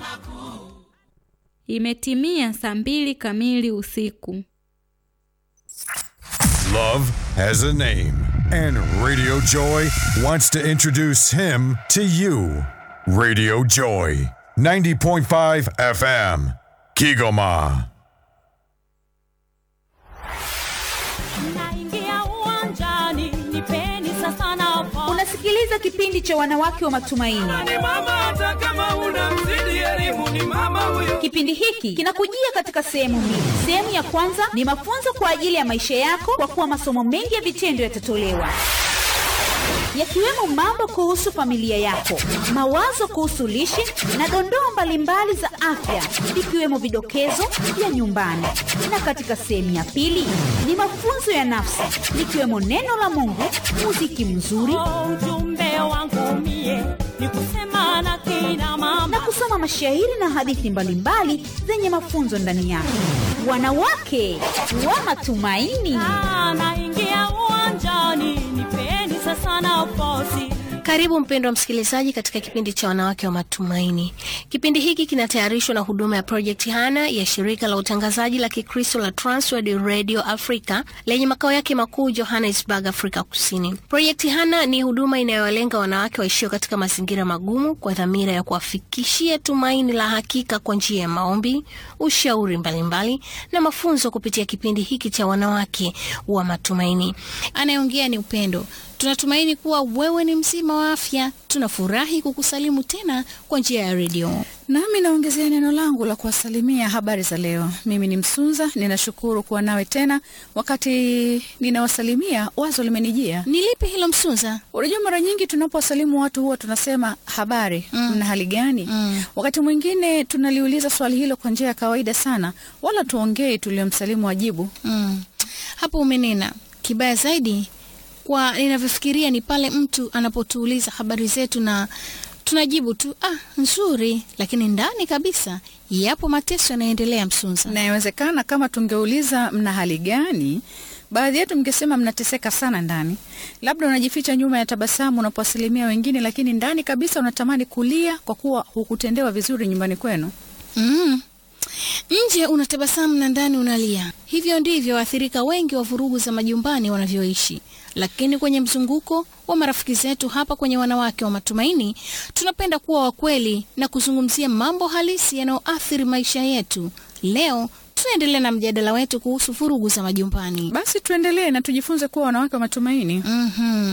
Imetimia saa mbili kamili usiku. Love has a name, and Radio Joy wants to introduce him to you. Radio Joy, 90.5 FM, Kigoma. Naingia uwanjani, nipeni sasa nafasi. Unasikiliza kipindi cha wanawake wa matumaini. ni mama hata kama una mzidi elimu ni mama huyo Kipindi hiki kinakujia katika sehemu mbili. Sehemu ya kwanza ni mafunzo kwa ajili ya maisha yako, kwa kuwa masomo mengi ya vitendo yatatolewa yakiwemo mambo kuhusu familia yako, mawazo kuhusu lishe na dondoo mbalimbali za afya, ikiwemo vidokezo vya nyumbani. Na katika sehemu ya pili ni mafunzo ya nafsi, likiwemo neno la Mungu, muziki mzuri Oh, ujumbe wangu mie ni kusema na kina na mama kusoma mashairi na hadithi mbalimbali zenye mafunzo ndani yake. Wanawake wa matumaini. Ah, naingia uwanjani, nipeni sasa nafasi. Karibu mpendwa msikilizaji katika kipindi cha wanawake wa matumaini. Kipindi hiki kinatayarishwa na huduma ya Project Hana ya shirika la utangazaji la Kikristo la Transworld Radio Africa lenye makao yake makuu Johannesburg, Afrika Kusini. Project Hana ni huduma inayowalenga wanawake waishio katika mazingira magumu kwa dhamira ya kuwafikishia tumaini la hakika kwa njia ya maombi, ushauri mbalimbali na mafunzo kupitia kipindi hiki cha wanawake wa matumaini. Anayeongea ni Upendo. Tunatumaini kuwa wewe ni mzima wa afya. Tunafurahi kukusalimu tena kwa njia ya redio. Nami naongezea neno langu la kuwasalimia habari za leo. Mimi ni Msunza, ninashukuru kuwa nawe tena. Wakati ninawasalimia, wazo limenijia. Ni lipi hilo Msunza? Unajua, mara nyingi tunapowasalimu watu huwa tunasema habari, mna hali gani? Wakati mwingine tunaliuliza swali hilo kwa njia ya kawaida sana, wala tuongei tuliomsalimu wajibu. Mm. Hapo umenena. Kibaya zaidi kwa ninavyofikiria ni pale mtu anapotuuliza habari zetu na tunajibu tu ah, nzuri, lakini ndani kabisa yapo mateso yanaendelea. Msunza, Na inawezekana kama tungeuliza mna hali gani, baadhi yetu mngesema mnateseka sana ndani. Labda unajificha nyuma ya tabasamu unapowasalimia wengine, lakini ndani kabisa unatamani kulia kwa kuwa hukutendewa vizuri nyumbani kwenu. Mm. Nje unatabasamu na ndani unalia. Hivyo ndivyo waathirika wengi wa vurugu za majumbani wanavyoishi. Lakini kwenye mzunguko wa marafiki zetu hapa kwenye Wanawake wa Matumaini, tunapenda kuwa wakweli na kuzungumzia mambo halisi yanayoathiri maisha yetu. Leo tunaendelea na mjadala wetu kuhusu vurugu za majumbani. Basi tuendelee na tujifunze kuwa wanawake wa matumaini. Mhm.